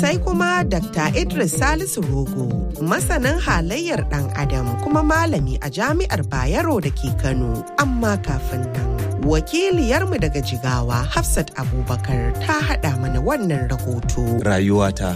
Sai kuma Dr. Idris Salisu Rogo, masanin halayyar ɗan Adam kuma malami a jami'ar Bayero da ke Kano. Amma kafin nan, wakiliyarmu daga Jigawa Hafsat Abubakar ta haɗa mana wannan rahoto. Rayuwata.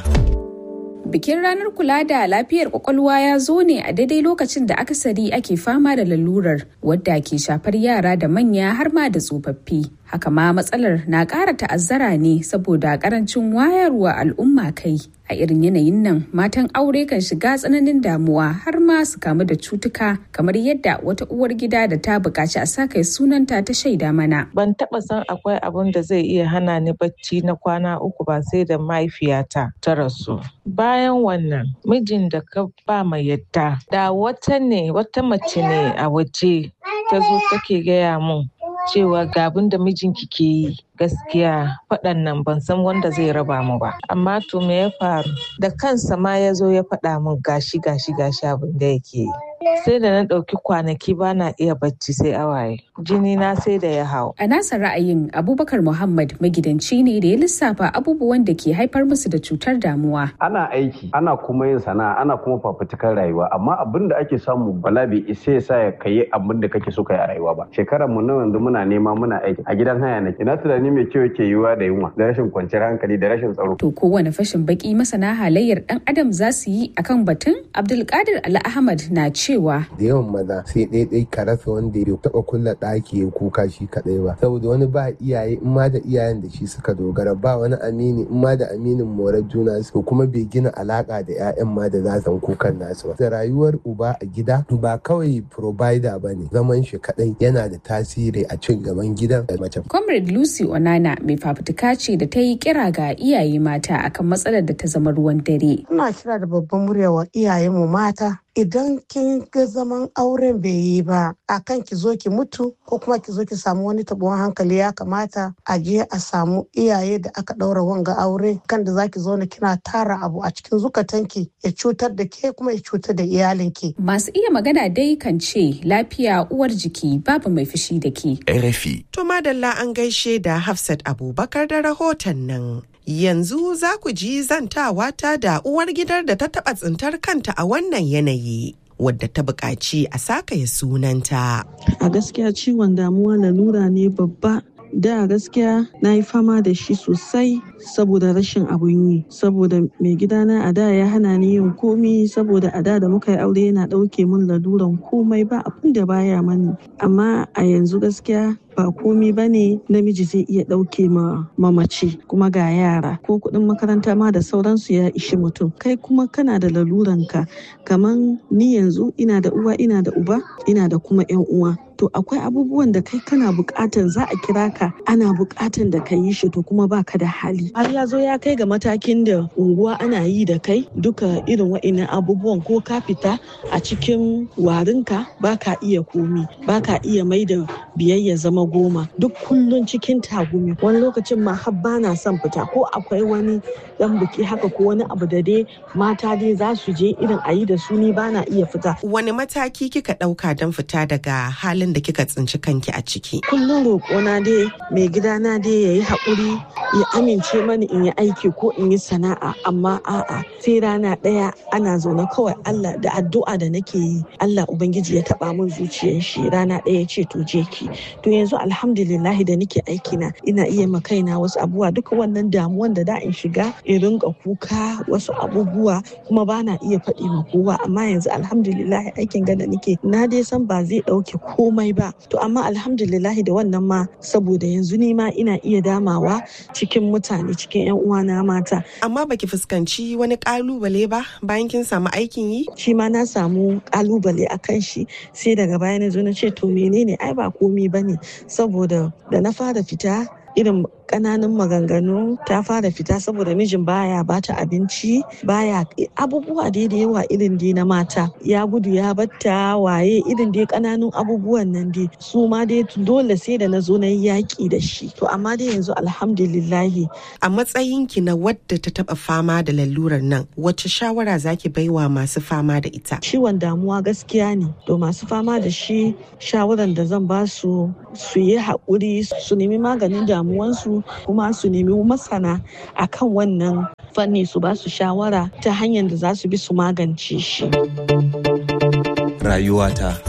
Bikin ranar kula da lafiyar kwakwalwa ya zo ne a daidai lokacin da akasari ake fama da lalurar wadda ke shafar yara da manya har ma da tsofaffi. Haka ma matsalar na ƙara ta'azzara ne saboda ƙarancin wayarwa al'umma kai. A irin yanayin nan matan aure kan shiga tsananin damuwa har ma su kamu da cutuka kamar yadda wata uwar gida da ta buƙaci a sa kai sunanta ta shaida mana. Ban taɓa san akwai abun da zai iya hana ni bacci na kwana uku ba sai da mahaifiyata ta rasu. Bayan wannan mijin da ka ba mai yadda da wata ne wata mace ne a waje ta zo take gaya mun cewa ga abin da mijinki ke yi gaskiya faɗan nan ban san wanda zai raba mu ba amma to me ya faru da kansa ma ya zo ya faɗa min gashi gashi gashi abin da yake yi sai da na ɗauki kwanaki ba na iya bacci sai awaye jini na sai da ya hau A nasa ra'ayin Abubakar Muhammad magidanci ne da ya lissafa abubuwan da ke haifar musu da cutar damuwa. ana aiki ana kuma yin sana'a ana kuma fafutukar rayuwa amma abin da ake samu bala bai isa ya sa ya kai abin da kake so kai a rayuwa ba shekarar mu na yanzu muna nema muna aiki a gidan haya nake ina tunani mai kyau yake yiwuwa da yunwa da rashin kwanciyar hankali da rashin tsaro To kowane fashin baki masana halayyar dan adam za su yi akan batun Abdulkadir Ali Ahmad na cewa da yawan maza sai ɗaiɗai ka rasa wanda ya taɓa kulla ɗaki ya kuka shi kaɗai ba saboda wani ba iyaye in ma da iyayen da shi suka dogara ba wani amini in ma da aminin morar juna su kuma bai gina alaka da 'ya'yan ma da za su kukan nasu ba da rayuwar uba a gida ba kawai provider ba ne zaman shi kaɗai yana da tasiri a cin gaban gidan da mace Comrade Lucy Onana mai fafutuka ce da ta yi kira ga iyaye mata akan matsalar da ta zama ruwan dare. Ina kira da babban murya wa iyayenmu mata idan kin ga zaman auren bai yi ba akan ki zo ki mutu ko kuma ki zo ki samu wani tabuwan hankali ya kamata a je a samu iyaye da aka ɗaura wanga aure kan da zaki zo kina tara abu a cikin zukatanki ya cutar da ke kuma ya cutar da iyalinki. Masu iya magana dai kan ce lafiya uwar jiki babu mai fushi da ke. RFI. To madalla an gaishe da Hafsat Abubakar da rahoton nan. Yanzu za ku ji zantawa ta da uwar gidar da ta taɓa tsintar kanta a wannan yanayi. Wadda ta buƙaci a sakaya sunanta. A gaskiya ciwon damuwa lalura ne babba da gaskiya na yi fama da shi sosai saboda rashin abun yi saboda mai gidana a da ya hana ni yin komi saboda a da da muka yi aure yana ɗauke min laluran komai ba abin da baya mani amma a yanzu gaskiya ba komi ba ne namiji zai iya ɗauke ma mamaci kuma ga yara ko kuɗin makaranta ma da sauransu ya ishi mutum kai kuma kana da laluranka kaman ni yanzu ina da uwa ina da uba ina da kuma yan uwa to akwai abubuwan da kai kana bukatan za a kira ka ana bukatan da ka yi shi to kuma baka da hali har ya zo ya kai ga matakin da unguwa ana yi da kai duka irin wa'innan abubuwan ko ka fita a cikin warinka baka iya komi baka iya mai da biyayya zama goma duk kullun cikin tagumi wani lokacin ma har bana son fita ko akwai wani dan biki haka ko wani abu da dai mata dai za su je irin a yi da su ni bana iya fita Wani mataki kika ɗauka don fita daga halin da kika tsinci kanki a ciki? kullum roƙona dai mai gidana dai ya yi haƙuri ya amince mani in yi aiki ko in yi sana'a amma a'a sai rana ɗaya ana zaune kawai Allah da addu'a da nake yi Allah ubangiji ya taɓa min zuciyar shi rana ɗaya ya ce to je ki to yanzu alhamdulillahi da nake aiki na ina iya ma kaina wasu abubuwa duka wannan damuwan da da in shiga in rinka kuka wasu abubuwa kuma ba na iya faɗi ma kowa amma yanzu alhamdulillahi aikin gada nake na dai san ba zai ɗauke komai ba to amma alhamdulillahi da wannan ma saboda yanzu ni ma ina iya damawa cikin mutane cikin 'yan uwana mata Amma baki fuskanci wani ƙalubale ba bayan kin samu aikin yi? shi ma na samu kalubale a kan shi sai daga baya na zo na ce to menene ai ba komi ba ne saboda da na fara fita irin ƙananan maganganu ta fara fita saboda mijin baya bata abinci baya abubuwa dai da yawa irin dai na mata ya gudu ya batta waye irin dai ƙananun abubuwan nan dai su ma dai dole sai da na zo na yi yaƙi da shi to amma dai yanzu alhamdulillahi A matsayinki na wadda ta taɓa fama da lalurar nan, wacce shawara zaki baiwa masu fama da ita? ciwon damuwa gaskiya ne to masu fama da shi shawaran da zan ba su su yi haƙuri su nemi maganin damuwansu su kuma su nemi masana akan wannan fanni su ba su shawara ta hanyar da za su bi su magance shi. Rayuwata.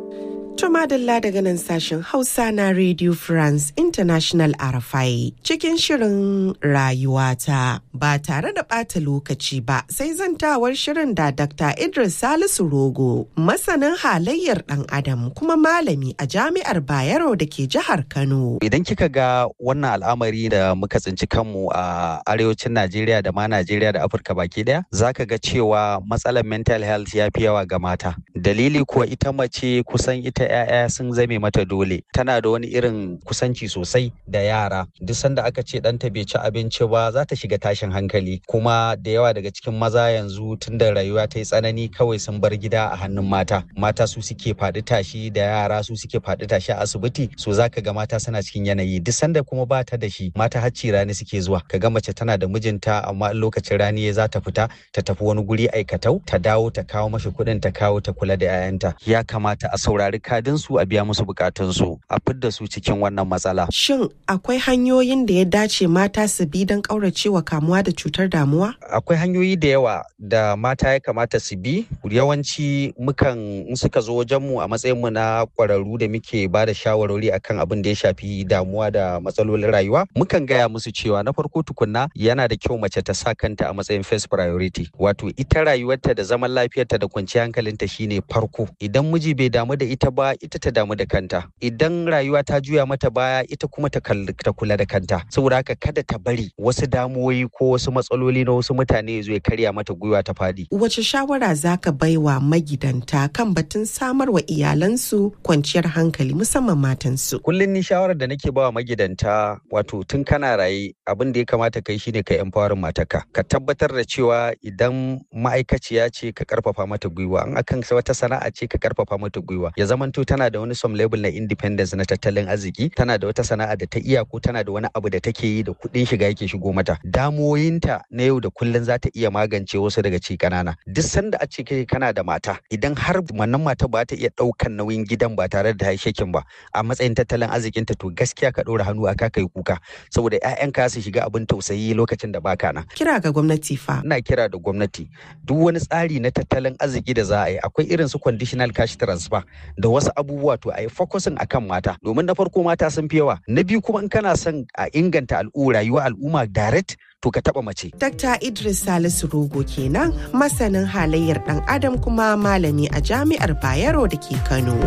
Tumadalla daga nan sashen Hausa na Radio France International RFI cikin shirin rayuwata ba tare da ɓata lokaci ba sai zantawar shirin da Dr. Idris Salisu Rogo masanin halayyar ɗan adam kuma malami a jami'ar Bayero da ke jihar Kano. Idan kika ga wannan al'amari da muka tsinci kanmu a arewacin Najeriya da ma Najeriya da Afirka baki daya zaka ga cewa matsalar mental health ya fi yawa ga mata. Dalili kuwa ita mace kusan ita 'ya'ya sun zame mata dole tana da wani irin kusanci sosai da yara duk sanda aka ce ɗanta bai ci abinci ba za ta shiga tashin hankali kuma da yawa daga cikin maza yanzu tun da rayuwa ta yi tsanani kawai sun bar gida a hannun mata mata su suke faɗi tashi da yara su suke faɗi tashi a asibiti so za ka ga mata suna cikin yanayi duk sanda kuma ba ta da shi mata hacci rani suke zuwa ka ga mace tana da mijinta amma lokacin rani ya za ta fita ta tafi wani guri aikatau ta dawo ta kawo mashi kuɗin ta kawo ta kula da 'ya'yanta ya kamata a saurari kadin su a biya musu bukatunsu a fidda su cikin wannan matsala. Shin akwai hanyoyin da ya dace mata su bi don ƙauracewa kamuwa da cutar damuwa? Akwai hanyoyi da yawa da mata ya kamata su bi. Yawanci mukan in suka zo wajenmu a matsayinmu na ƙwararru da muke ba da shawarwari akan abin da ya shafi damuwa da matsalolin rayuwa. Mukan gaya musu cewa na farko tukunna yana da kyau mace ta sa kanta a matsayin first priority. Wato ita rayuwarta da zaman lafiyarta da kwanciyar hankalinta shine farko. Idan miji bai damu da ita ba ita ta damu da kanta idan rayuwa ta juya mata baya ita kuma ta kula da kanta saboda haka kada ta bari wasu damuwoyi ko wasu matsaloli na wasu mutane zo ya karya mata gwiwa ta fadi wace shawara zaka baiwa magidanta kan batun samar wa iyalansu kwanciyar hankali musamman matansu kullum ni shawarar da nake bawa magidanta wato tun kana raye abin da ya kamata kai shine ka empowering mataka ka tabbatar da cewa idan ma'aikaciya ce ka karfafa mata gwiwa in akan wata sana'a ce ka karfafa mata gwiwa ya zamanto tana da wani some level na independence na tattalin arziki tana da wata sana'a da ta iya ko tana da wani abu da take yi da kuɗin shiga yake shigo mata damuwoyinta na yau da kullun za ta iya magance wasu daga ci kanana duk sanda a ce kai kana da mata idan har wannan mata ba ta iya ɗaukan nauyin gidan ba tare da shekin ba a matsayin tattalin arzikinta to gaskiya ka ɗora hannu a ka kai kuka saboda ƴaƴanka su shiga abin tausayi lokacin da baka nan kira ga gwamnati fa ina kira da gwamnati duk wani tsari na tattalin arziki da za a yi akwai irin su conditional cash transfer da wasu abubuwa to a yi focusin akan mata domin na farko mata sun fi yawa na biyu kuma in kana son a inganta al'u rayuwar al'umma direct to ka taba mace. Dr. Idris Salisu Rogo kenan masanin halayyar dan adam kuma malami a jami'ar Bayero da ke Kano.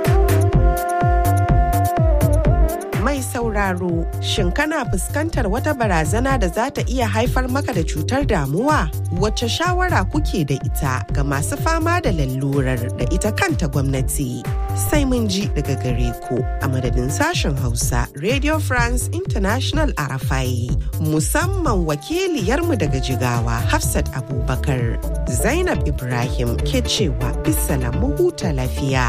Mai sauraro, shin kana fuskantar wata barazana da za ta iya haifar maka da cutar damuwa? Wace shawara kuke da ita ga masu fama da lalurar da ita kanta gwamnati? Sai mun ji daga gare ku a madadin sashen Hausa Radio France International Arafai. Musamman wakiliyarmu daga Jigawa Hafsat Abubakar. Zainab Ibrahim ke cewa bisa mu huta lafiya.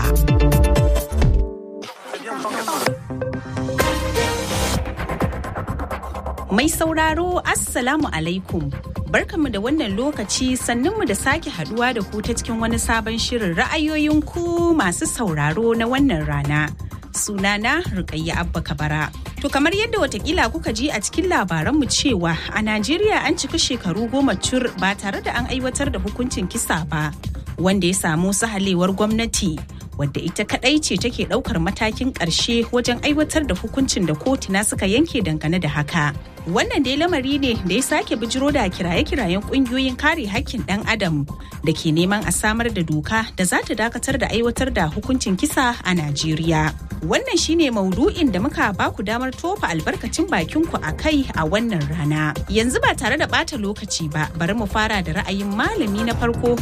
Mai sauraro Assalamu alaikum. Barkanmu da wannan lokaci sannunmu da sake haduwa da ku ta cikin wani sabon shirin ra'ayoyin ku masu sauraro na wannan rana. Sunana Rukayya Abba Kabara. To kamar yadda watakila kuka ji a cikin labaranmu cewa a Najeriya an cika shekaru goma cur ba tare da an aiwatar da hukuncin kisa ba, wanda ya samu sahalewar gwamnati wadda ita kadai ce take daukar matakin karshe wajen aiwatar da hukuncin da kotuna suka yanke dangane da haka. Wannan dai lamari ne da ya sake bijiro da kiraye-kirayen kungiyoyin kare hakkin dan adam da ke neman a samar da doka da za ta dakatar da aiwatar da hukuncin kisa a Najeriya. Wannan shine maudu'in da muka baku damar tofa albarkacin bakinku a kai a wannan rana. Yanzu ba tare da bata lokaci ba, bari mu fara da ra'ayin malami na farko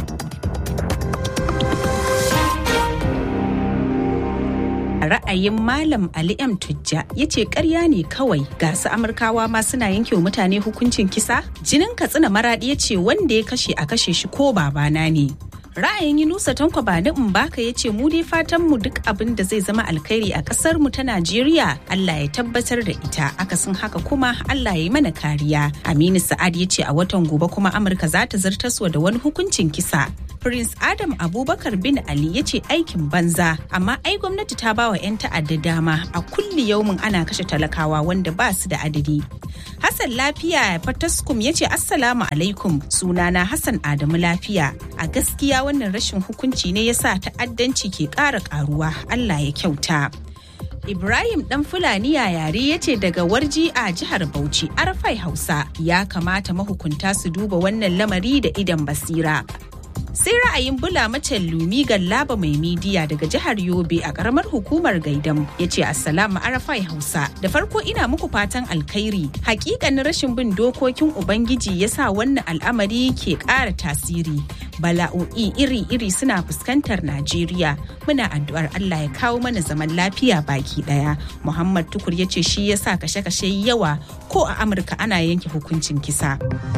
ra'ayin Malam Ali M Tujja ya ce karya ne kawai ga su Amurkawa ma suna yanke wa mutane hukuncin kisa? Jinin Katsina Maradi ya ce wanda ya kashe a kashe shi ko babana ne. Ra'ayin Yunusa Tanko Bani Mbaka ya ce mu dai fatan mu duk abin da zai zama alkhairi a kasar mu ta Najeriya Allah ya tabbatar da ita akasin haka kuma Allah ya yi mana kariya. Aminu Sa'ad ya ce a watan gobe kuma Amurka za ta zartaswa da wani hukuncin kisa Prince Adam Abubakar bin Ali ya ce aikin banza amma ai gwamnati ta bawa 'yan ta'adda dama a kulli yaumin ana kashe talakawa wanda ba su da adadi. Hassan Lafiya Fataskum ya ce Assalamu alaikum sunana Hassan Adamu Lafiya. A gaskiya wannan rashin hukunci ne yasa ta'addanci ke ƙara ƙaruwa Allah ya kyauta. Ibrahim dan Fulani yare ya ce daga warji a jihar Bauchi Arfai Hausa ya kamata mahukunta su duba wannan lamari da idan basira. sai ra'ayin bula macen lumi gallaba mai midiya daga jihar yobe a karamar hukumar gaidam ya ce assalamu arafai hausa da farko ina muku fatan alkhairi hakikanin rashin bin dokokin ubangiji ya sa wannan al'amari ke ƙara tasiri bala'o'i iri-iri suna fuskantar najeriya muna addu'ar allah ya kawo mana zaman lafiya baki daya muhammad tukur ya ce shi ya sa kashe-kashe yawa ko a amurka ana yanke hukuncin kisa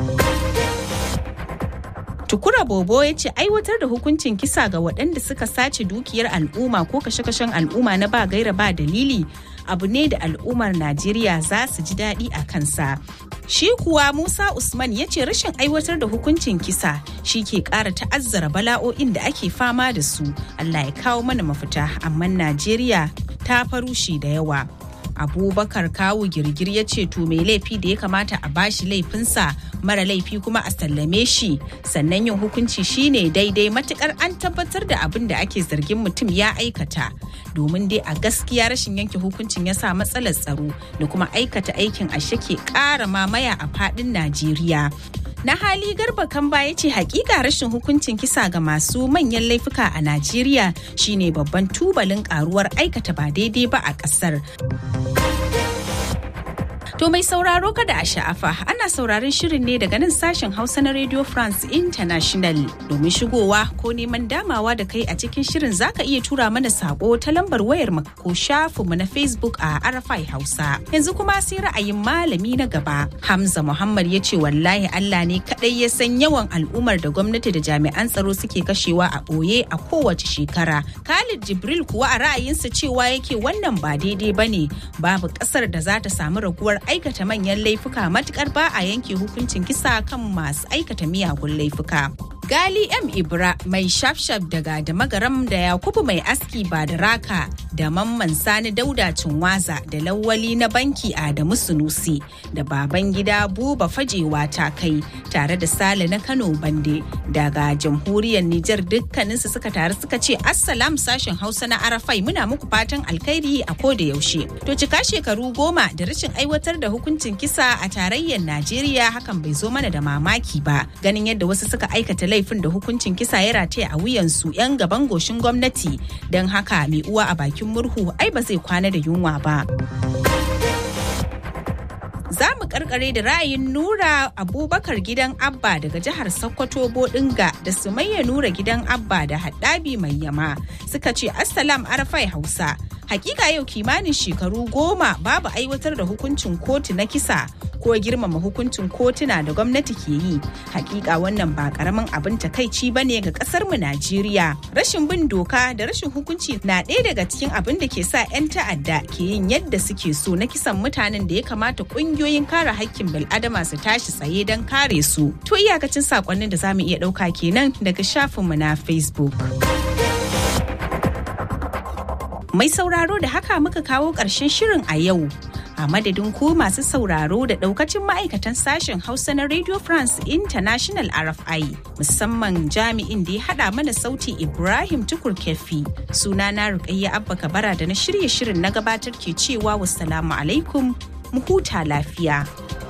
Tukura Bobo ya ce aiwatar da hukuncin kisa ga waɗanda suka sace dukiyar al'umma ko kashe-kashen al'umma na ba gaira ba dalili abu ne da al'ummar Najeriya za su ji daɗi a kansa. Shi kuwa Musa Usman ya ce rashin aiwatar da hukuncin kisa shi ke ƙara ta'azzara bala'o'in da ake fama da su. Allah ya kawo mana mafita, amma Najeriya ta farushi da yawa. abubakar kawu girgir ya ce to mai laifi da ya kamata a bashi laifinsa mara laifi kuma a sallame shi sannan yin hukunci shine daidai matukar an tabbatar da abin da ake zargin mutum ya aikata domin dai a gaskiya rashin yanke hukuncin ya sa matsalar tsaro da kuma aikata aikin ashe ke ƙara mamaya a faɗin najeriya na hali garba kamba ya ce hakika rashin hukuncin kisa ga masu manyan laifuka a najeriya shine babban tubalin karuwar aikata ba daidai ba a kasar To mai sauraro kada a sha'afa ana sauraron shirin ne daga nan sashen Hausa na Radio France International domin shigowa ko neman damawa da kai a cikin shirin zaka iya tura mana sako ta lambar wayar ko shafinmu na Facebook a Arafai Hausa. Yanzu kuma sai ra'ayin malami na gaba. Hamza Muhammad ya ce wallahi Allah ne kadai ya san yawan al'ummar da gwamnati da jami'an tsaro suke kashewa a ɓoye a kowace shekara. Khalid Jibril kuwa a ra'ayinsa cewa yake wannan ba daidai bane babu ƙasar da za ta samu raguwar aikata manyan laifuka matukar ba a yanke hukuncin kisa kan masu aikata miyagun laifuka. Gali M Ibra mai shafshaf daga da magaram da Yakubu mai aski ba da raka da mamman sani dauda cinwaza da lawali na banki Adamu Sunusi da baban gida buba fajewa ta kai tare da Sale na Kano Bande daga jamhuriyar Nijar dukkaninsu suka taru suka ce Assalam sashen Hausa na Arafai muna muku fatan alkhairi a ko da yaushe. To cika shekaru goma da rashin aiwatar da hukuncin kisa a tarayyar Najeriya hakan bai zo mana da mamaki ba ganin yadda wasu suka aikata laifin da hukuncin kisa ya rataya a wuyansu 'yan gaban goshin gwamnati don haka mai uwa a bakin murhu ai ba zai kwana da yunwa ba. za mu karkare da ra'ayin nura abubakar gidan abba daga jihar sokoto bodinga da sumayya nura gidan abba da haddabi mai yama suka ce assalam arafai hausa hakika yau kimanin shekaru goma babu aiwatar da hukuncin kotu na kisa ko girmama hukuncin kotuna da gwamnati ke yi hakika wannan ba karamin abin takaici ba ne ga kasar mu najeriya rashin bin doka da rashin hukunci na ɗaya daga cikin abin da ke sa 'yan ta'adda ke yin yadda suke so na kisan mutanen da ya kamata ƙungiyoyin kare hakkin bil'adama su tashi tsaye don kare su to iyakacin sakonnin da za mu iya ɗauka kenan daga shafinmu na facebook Mai sauraro da haka muka kawo ƙarshen shirin a yau. A madadin ku masu sauraro da ɗaukacin ma'aikatan sashen Hausa na Radio France International RFI musamman jami'in da ya haɗa mana sauti Ibrahim Tukur Kefi. Sunana Rukayya Abba Kabara da na shirye shirin na gabatar ke cewa wassalamu alaikum mu huta lafiya.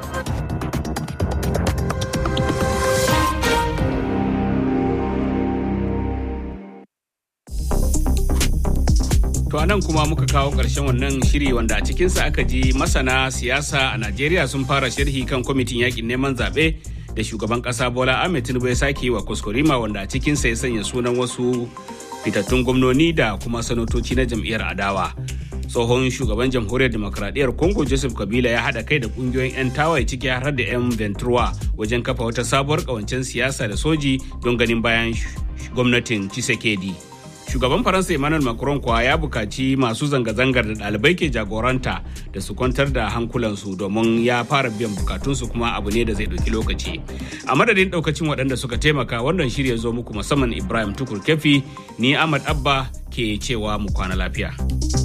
To anan kuma muka kawo ƙarshen wannan shiri wanda a cikinsa aka ji masana siyasa a Najeriya sun fara sharhi kan kwamitin yakin neman zaɓe da shugaban ƙasa Bola Ahmed Tinubu ya sake wa kuskurima wanda a cikinsa ya sanya sunan wasu fitattun gwamnoni da kuma sanatoci na jam'iyyar adawa. Tsohon shugaban jamhuriyar demokradiyyar Congo Joseph Kabila ya haɗa kai da ƙungiyoyin 'yan tawaye ciki har da 'yan Ventura wajen kafa wata sabuwar ƙawancen siyasa da soji don ganin bayan gwamnatin Tshisekedi. shugaban faransa emmanuel macron kuwa ya bukaci masu zanga-zangar da ɗalibai ke jagoranta da su kwantar da hankulansu domin ya fara biyan bukatunsu kuma abu ne da zai ɗauki lokaci a madadin ɗaukacin waɗanda suka taimaka wannan shirya zo muku musamman ibrahim tukur kefi ni ahmad abba ke cewa mu kwana lafiya.